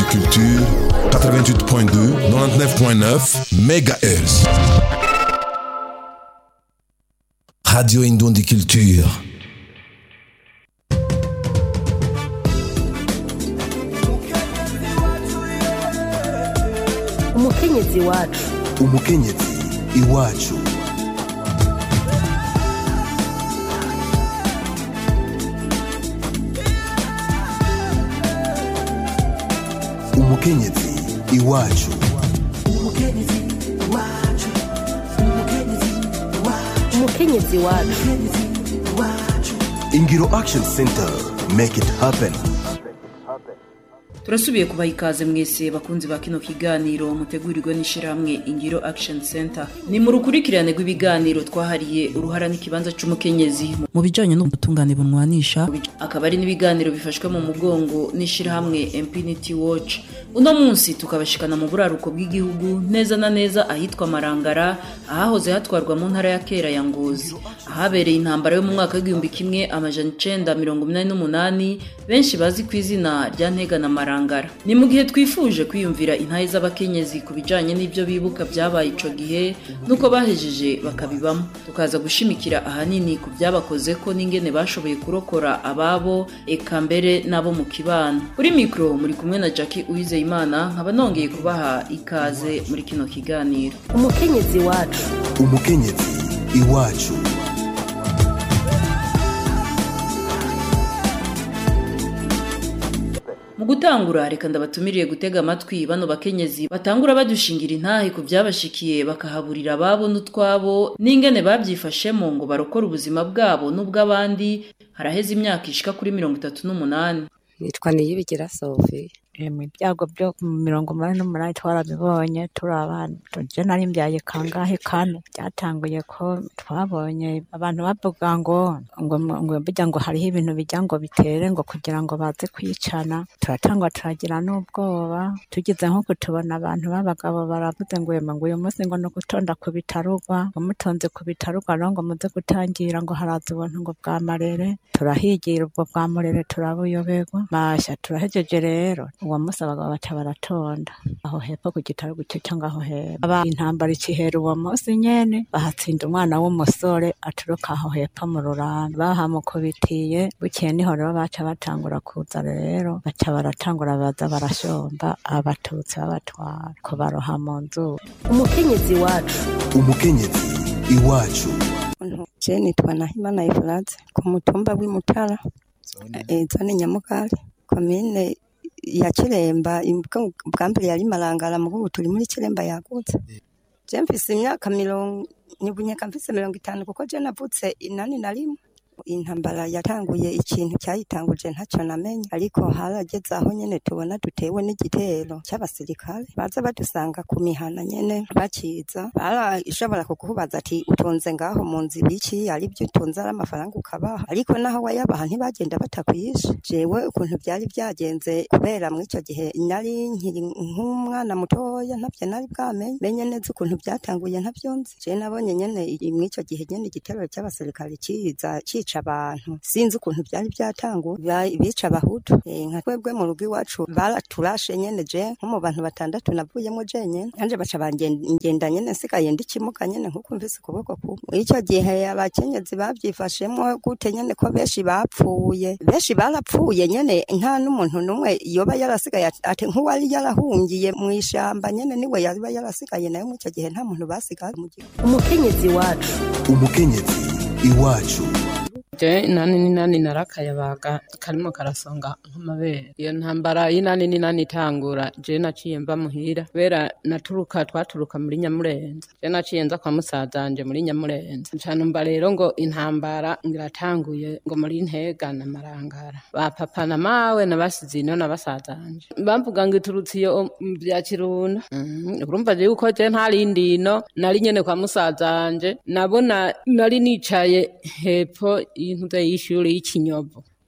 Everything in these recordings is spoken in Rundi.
Culture 88.2 99.9 MHz Radio Indundi Culture umukenyezi wacu umukenyezi iwacu umukenyezi iwacu umukenyezi wacu ingiro action center make it happen turasubiye kubaha ikaze mwese bakunzi ba kino kiganiro mutegurirwe n'ishyirahamwe ingiro action center ni mu rukurikirane rw'ibiganiro twahariye uruhara n'ikibanza cy'umukenyezi mu bijyanye n'ubutungane bunwanisha akaba ari n'ibiganiro bifashwe mu mugongo n'ishyirahamwe impunity watch uno munsi tukabashikana mu buraruko bw'igihugu neza na neza ahitwa marangara ahahoze hatwarwa mu ntara ya kera ya ngozi ahabereye intambara yo mu mwaka w'igihumbi kimwe amajana icenda mirongo inani n'umunani benshi bazi ku izina rya ntega na marangara ni mu gihe twifuje kwiyumvira intahe z'abakenyezi ku bijanye n'ibyo bibuka byabaye ico gihe nuko bahejeje bakabibamo tukaza gushimikira ahanini ku byabakoze ko n'ingene bashoboye kurokora ababo eka mbere n'abo mu kibano kuri mikro muri kumwe na Jackie Uwizeyimana nkaba nongeye kubaha ikaze muri kino kiganiro umukenyezi wacu umukenyezi iwacu mu gutangura reka ndabatumiriye gutega amatwi bano bakenyezi batangura badushingira intahe ku byabashikiye bakahaburira ababo n'utwabo n'ingene babyifashemo ngo barokore ubuzima bwabo n'ubw'abandi haraheze imyaka ishika kuri mirongo itatu n'umunani nitwa niyibigira sofi mu byago byo mu mirongo umunani n'umunani twarabibonye turi abana tujye nari mbyaye kangahe kane byatanguye ko twabonye abantu bavuga ngo ngo ngo bijya ngo hariho ibintu bijya ngo bitere ngo kugira ngo baze kwicana turatangwa turagira n'ubwoba tugize nko kutubona abantu b'abagabo baravuze ngo yema ngo uyu munsi ngo ni ugutonda ku bitarugwa ngo mutonze ku bitarugwa rero ngo muze gutangira ngo haraza ubuntu ngo bwa marere turahigira ubwo bwa murere turabuyoberwa masha turahejeje rero uwo munsi abagabo baca baratonda aho hepfo ku gitaro gucyo cyangwa aho hepfo aba intambara ikihera uwo munsi nyene bahatsinda umwana w'umusore aturuka aho hepfo mu rurambi bahamukubitiye bukeye niho rero baca batangura kuza rero baca baratangura baza barashomba abatutsi babatwara kubaroha mu nzu umukenyezi wacu umukenyezi iwacu je nitwa nahimana efurate ku mutumba w'imutara eh, zone nyamugari komine ya kiremba imbwa- bwa mbere yari marangara mu ubu turi muri kiremba yagutse je mfise imyaka mirongo nibunyeka mfise mirongo itanu kuko je navutse inani na rimwe intambara yatanguye ikintu cyayitanguje ntacyo namenye ariko harageze aho nyene tubona dutewe n'igitero cy'abasirikare baza badusanga ku mihana nyene bakiza barashobora kukubaza ati utunze ngaho mu nzu ibiki ari byo utunze ari amafaranga ukabaha ariko naho wayabaha ntibagenda batakwishe jewe ukuntu byari byagenze kubera muri icyo gihe nari nkiri nk'umwana mutoya ntabyo nari bwamenye menye neza ukuntu byatanguye ntabyo nzi je nabonye nyene i- muri icyo gihe nyene igitero cy'abasirikare kiza cica abantu sinzi ukuntu byari byatanguye Ba- bica abahutu Eh, nka twebwe mu rugo iwacu baraturashe nyene je nko mu bantu batandatu navuyemo jenyene nanje baca bangenda nyene nsigaye ndi kimuga nyene nkuko mvise ukuboko kumwe muri icyo gihe abakenyezi babyifashemo gute nyene ko benshi bapfuye benshi barapfuye nyene nta n'umuntu n'umwe yoba yarasigaye ati- ati nk'uwari yarahungiye mu ishamba nyene niwe yaba yarasigaye nayo muri icyo gihe nta muntu basigaye mu gihugu umukenyezi wacu umukenyezi iwacu je inani n'inani narakayabaga karimo karasonga nk'amabere iyo ntambara y'inani n'inani itangura je naciye mva muhira kubera naturuka twaturuka muri nyamurenza je naciye nza kwa musazanje muri nyamurenza ncanumva rero ngo intambara ngiratanguye ngo muri ntega na marangara ba papa na mawe nabasize ino na basazanje bamvuga ngo iturutse iyo mu bya kirunda Mhm, urumva je yuko je ntarindi ino nari nyene kwa musazanje nabona nari nicaye hepfo y'intuze y'ishuri y'ikinyovu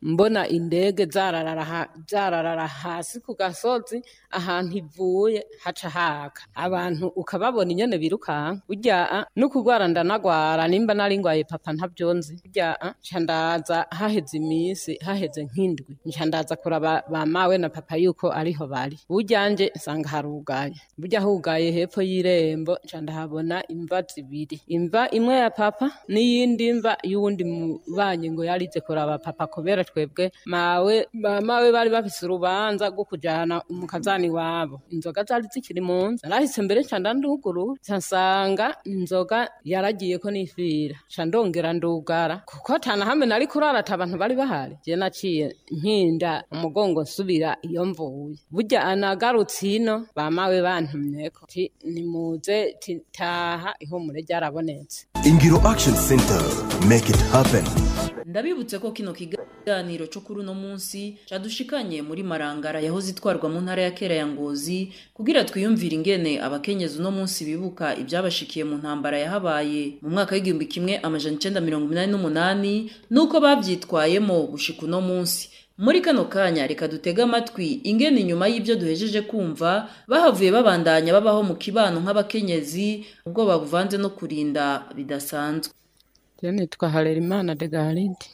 mbona indege zararara ha- zararara hasi ku gasozi ahantu ivuye haca haka abantu ukababona inyene birukanka burya ah, no kugwara ndanagwara nimba nari ngwaye papa ntavyonzi burya ah, nca ndaza haheze imisi haheze nk'indwi nca ndaza kuraba ba mawe na papa yuko ariho bari burya nje nsanga harugaye burya hugaye hepfo y'irembo nca ndahabona imva zibiri imva imwe ya papa n'iyindi mva y'uwundi mubanyi ngo yarize kuraba papa kubera twebwe mawe ba mawe bari bafise urubanza rwo kujana umukazani wabo inzoga zari zikiri mu nzu narahise mbere nca ndanduguru nca nsanga inzoga yaragiye ko nifira nca ndongera ndugara kuko tana hamwe nari kurara ata abantu bari bahari je naciye nkinda umugongo nsubira iyo mvuye burya anagarutse ino bamawe bantumyeko ti nimuze ti taha ihumure ryarabonetse ingiro action center make it happen ndabibutse ko kino kiganiro cyo kuri uno munsi cadushikanye muri marangara yahoze itwarwa mu ntara ya kera ya ngozi kugira twiyumvire ingene abakenyezi uno munsi bibuka ibyabashikiye mu ntambara yahabaye mu mwaka w'igihumbi kimwe amajana icenda mirongo inani n'umunani n'uko bavyitwayemo gushika uno munsi muri kano kanya reka dutege amatwi ingene inyuma y'ibyo duhejeje kumva bahavuye babandanya babaho mu kibano nk'abakenyezi ubwoba buvanze no kurinda bidasanzwe Je nitwa Harerimana de Garide.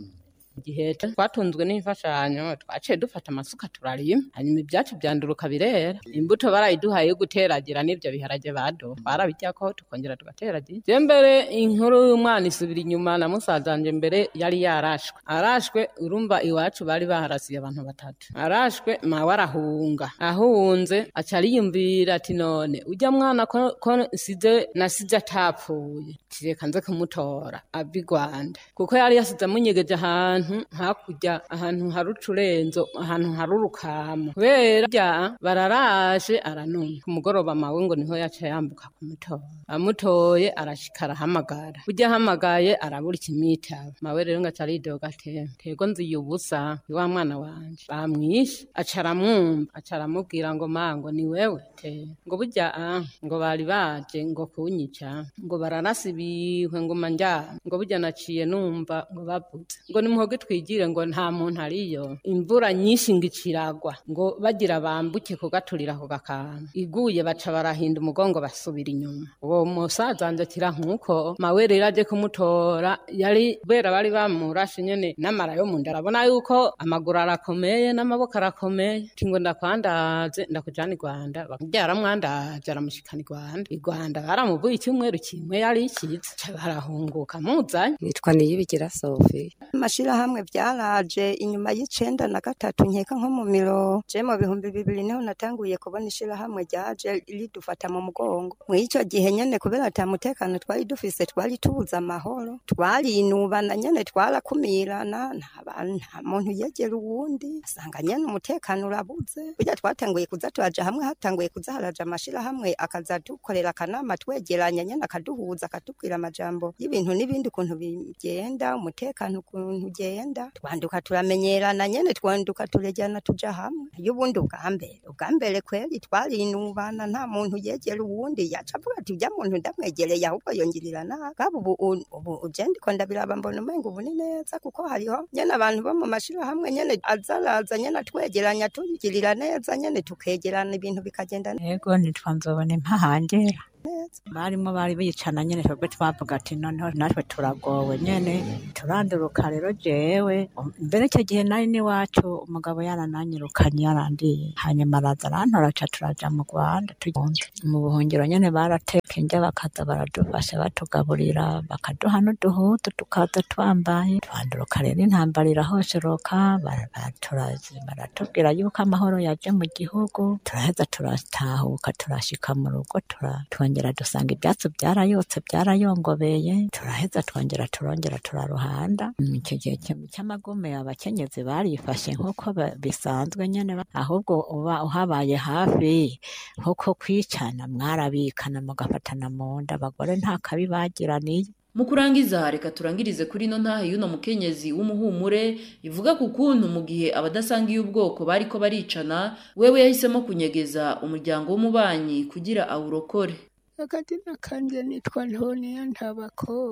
Igihe twatunzwe n'imfashanyo twaciye dufata amasuka turarima hanyuma ibyacu byanduruka birera imbuto barayiduhaye yo guteragira n'ibyo biharage bado twarabiryako tukongera tugateragira je mbere inkuru y'umwana isubira inyuma na musazanje mbere yari yarashwe arashwe urumva iwacu bari baharasiye abantu batatu arashwe mawe arahunga ahunze aca ariyumvira ati none ujya mwana ko, ko nsize nasize atapfuye tireka nze kumutora ava i rwanda kuko yari yasize amunyegeje ahantu hakurya ahantu hari ucurenzo ahantu hari urukamo kubera bya bararashe aranuma ku mugoroba mawe ngo niho yaca yambuka kumutora amutoye arashika arahamagara burya ahamagaye arabura ikimwitaba mawe rero ngo aca aridoga ate tego nziye ubusa ni wa mwana wanje bamwishe aca aramwumva aca aramubwira ngo mango ni wewe te ngo burya ah, ngo bari baje ngo kunyica ngo bararasa ibihwe ngo manja ngo burya naciye numva ngo bavuze ngo nimuhoge twigire ngo nta muntu ariyo imvura nyinshi ngo iciragwa ngo bagira bambuke kugaturira ako gakanga iguye baca barahinda umugongo basubira inyuma uwo musaza wanje akira nk'uko mawe rero aje kumutora yari kubera bari bamurashe nyene n'amara yo mu nda arabona yuko amaguru arakomeye n'amaboko arakomeye ati ngo ndakwandaze ndakujana i rwanda byaramwandaje aramushikana i rwanda i rwanda baramuvuye icyumweru kimwe yari ikiza ca barahunguka muzanye nitwa niyibigira sofi amashirahamwe byaraje inyuma y'icenda na gatatu nkeka nko mu miro je mu bihumbi bibiri niho natanguye kubona ishirahamwe ryaje ridufata mu mugongo mw'ico gihe nyene kubera ata mutekano twari dufise twari tubuze amahoro twarinubana nyene twarakumirana nta bantu nta muntu yegera uwundi asanga nyene umutekano urabuze burya twatanguye kuza turaja hamwe hatanguye kuza haraja amashirahamwe akaza dukorera akanama twegeranya nyene akaduhuza akatubwira amajambo y'ibintu n'ibindi ukuntu bigenda umutekano ukuntu ugenda twanduka turamenyerana nyene twanduka turejyana tuja hamwe y'ubundi ubwa mbere ubwa mbere kweri twarinubana nta muntu yegera uwundi yaca avuga ati ujya muntu ndamwegereye ahubwo yongirira nabi kaba ubu ubu uje ndiko ndabiraba mbona umenga ubu ni neza kuko hariho nyene abantu bo mu mashirahamwe nyene azaraza nyene atwegeranya tugirira neza nyene tukegerana ibintu bikagenda neza yego nitwa nzobona impahangera barimo bari bicana nyene twebwe twavuga ati noneho natwe turagowe nyene turanduruka rero jewe mbere icyo gihe nari n'iwacu umugabo yarananyirukanye yarandiye hanyuma araza arantora ca turaja mu rwanda tugenda mu buhungiro nyene barateka indya bakaza baradufasha batugaburira bakaduha n'uduhutu tukaza twambaye twanduruka rero intambara irahosheroka bara- baraturazi baratubwira yuko amahoro yaje mu gihugu turaheza turatahuka turashika mu rugo tura twongera dusanga ibyatsi byarayotse byarayongobeye turaheza twongera turongera turaruhanda Mm, icyo gihe cy- cy'amagume abakenyezi barifashe nk'uko ba- bisanzwe nyene ba- ahubwo uba uhabaye hafi nk'uko kwicana mwarabikana mugafatana mu nda abagore nta kabi bagiraniye mu kurangiza reka turangirize kuri ino ntahe y'uno mukenyezi w'umuhumure ivuga ku kuntu mu gihe abadasangiye ubwoko bariko baricana wewe yahisemo kunyegeza umuryango w'umubanyi kugira awurokore akazina kanje nitwa ntoniya nta bakobwa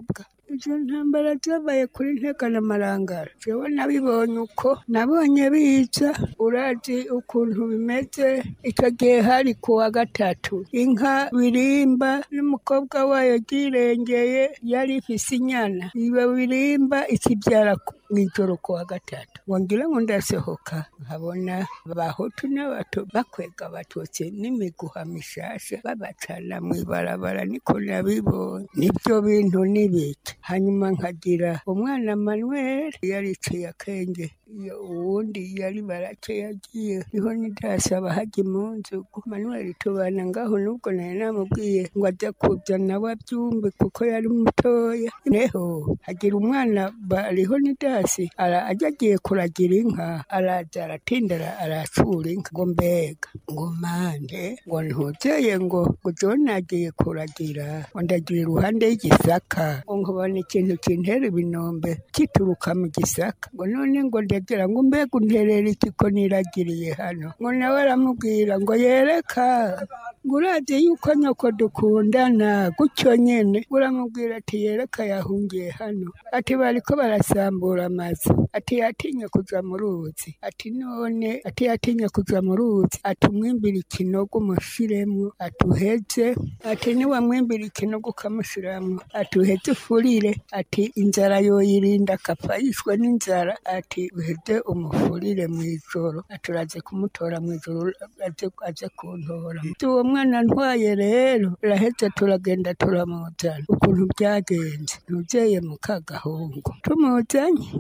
izo ntambara zabaye kuri ntega na marangara jewe nabibonye uko nabonye biza urazi ukuntu bimeze icyo gihe hari ku wa gatatu inka birimba n'umukobwa wayo ryirengeye yari ifise inyana iyo birimba ikibyara mw'ijoro ku wa gatatu wongera ngo ndasohoka nkabona abahutu n'abato bakwega abatutsi n'imiguha mishasha babacana mw'ibarabara niko nabibonye nibyo bintu n'ibiki hanyuma nkagira umwana manuel yariciye akenge iyo uwundi yari barake yagiye niho nidasaba hajya munzu manuel tubana ngaho nubwo nari namubwiye ngo ajya kuzana we abyumve kuko yari mutoya neho hagira umwana bariho nidasi ara ajya agiye kuragira inka araza aratindara aracura inka ngo mbega ngo mande ngo ntuzeye ngo ngo jone agiye kuragira ngo ndagira iruhande y'igisaka ngo nkabona ikintu kintera ibinombe kituruka mu gisaka ngo none ngo ndagira ngo mbega unterera iki ko niragiriye hano ngo nawe aramubwira ngo yereka ngo urazi yuko nyoko dukundana gutyo nyene uramubwira ati yereka yahungiye hano ati bariko barasambura amazu ati yatinye kuja mu ruzi ati none ati yatinye kuja mu ruzi ati umwimbira ikinogo umushiremwo ati uheze ati niwamwimbira ikinogo ukamushiramwo ati uheze ufurire ati inzara yoyirinda akapfa yishwe n'inzara ati uheze umufurire mw'ijoro ati uraze kumutora mw'ijoro aze aze kuntora uwo mwana ntwaye rero turaheze turagenda turamuzana ukuntu byagenze ntuzeye mu kagahungu tumuzanye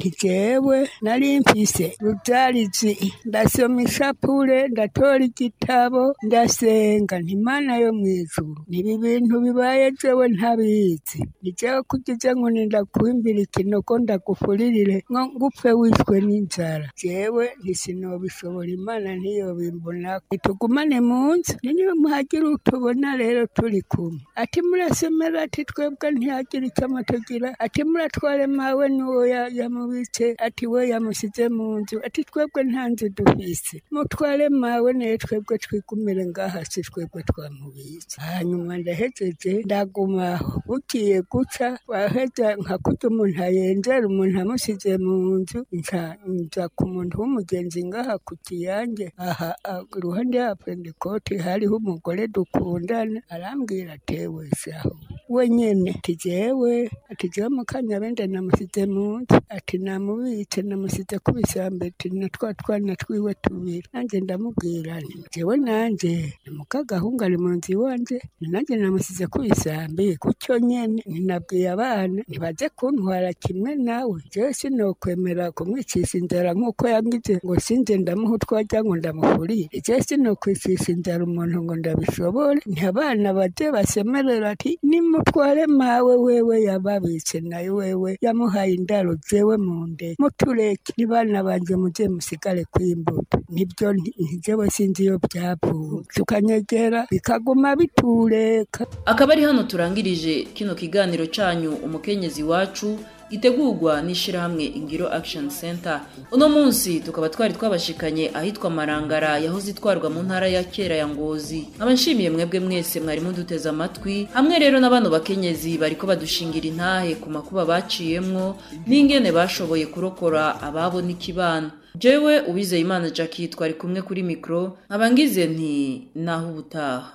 ntijewe nari mfise rudarizi ndasoma ishapure ndatora igitabo ndasenga ntimana yo mw'ijuru nibi bintu bibaye jewe ntabizi nijewe kugize ngo ndakwimbira ikinogo ndagufuririre ngo ngupfe wishwe n'inzara jewe ntisinobishobora imana ntiyobimbona nitugumane mu nzu niyo muhagira utubona rero turi kumwe ati murasomera ati twebwe ntihagira icyo amatugira ati muratware mawe n'uwo ya- yamubitse ati we yamusize mu nzu ati twebwe nta nzu dufise mutware mawe naye twebwe twigumire ngaha si twebwe twamubitse hanyuma ndahejeje ndagumaho bugiye guca waheza nka kurya umuntu ayenzera umuntu amusize mu nzu nca nza ku muntu w'umugenzi ngaha ku kiyange aha ah, iruhande ya pentekote hariho umugore dukundana arambwira atewe shaho we nyene ati jewe ati jewe mukanyabende namusize mu nzu ati namubitse namusize ku bisambe ati na twa twana twiwe tubiri nanjye ndamubwira nti jewe nanje ni mukagahungu ari mu nzu iwanje ni nanjye namusize ku bisambe gutyo nyene ninabwiye abana ntibaze kuntwara kimwe nawe jewe sinokwemera kumwicisha inzara nk'uko yangize ngo sinze ndamuha utwajya ngo ndamufurire jewe sinokwicisha inzara umuntu ngo ndabishobore nti abana baje basemerera ati nimutware mawe wewe yababitse nayo wewe yamuhaye indaro jewe mu nde mutureke ni bana banje muze musigare kw'imbuto nibyo nti- jewe sinzi iyo byavuye tukanyegera bikaguma bitureka akaba ari hano turangirije kino kiganiro cyanyu umukenyezi wacu gitegurwa n'ishyirahamwe ingiro action center uno munsi tukaba twari twabashikanye ahitwa marangara yahoze itwarwa mu ntara ya kera ya ngozi nkaba nshimiye mwebwe mwese mwari muduteze amatwi hamwe rero na bano bakenyezi bariko badushingira intahe ku makuba baciyemwo n'ingene bashoboye kurokora ababo n'ikibano jewe uwizeye imana jackie twari kumwe kuri mikoro nkaba ngize nti naho ubutaha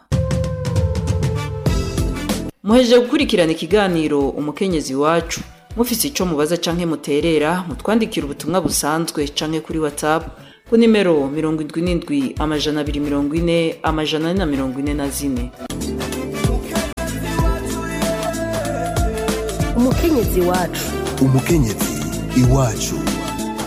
muhejeje gukurikirana ikiganiro umukenyezi wacu mufise ico mubaza canke muterera mutwandikira ubutumwa busanzwe canke kuri whatsapp ku nimero mirongo indwi n'indwi amajana abiri mirongo ine amajana ane na mirongo ine na zine umukenyezi wacu umukenyezi iwacu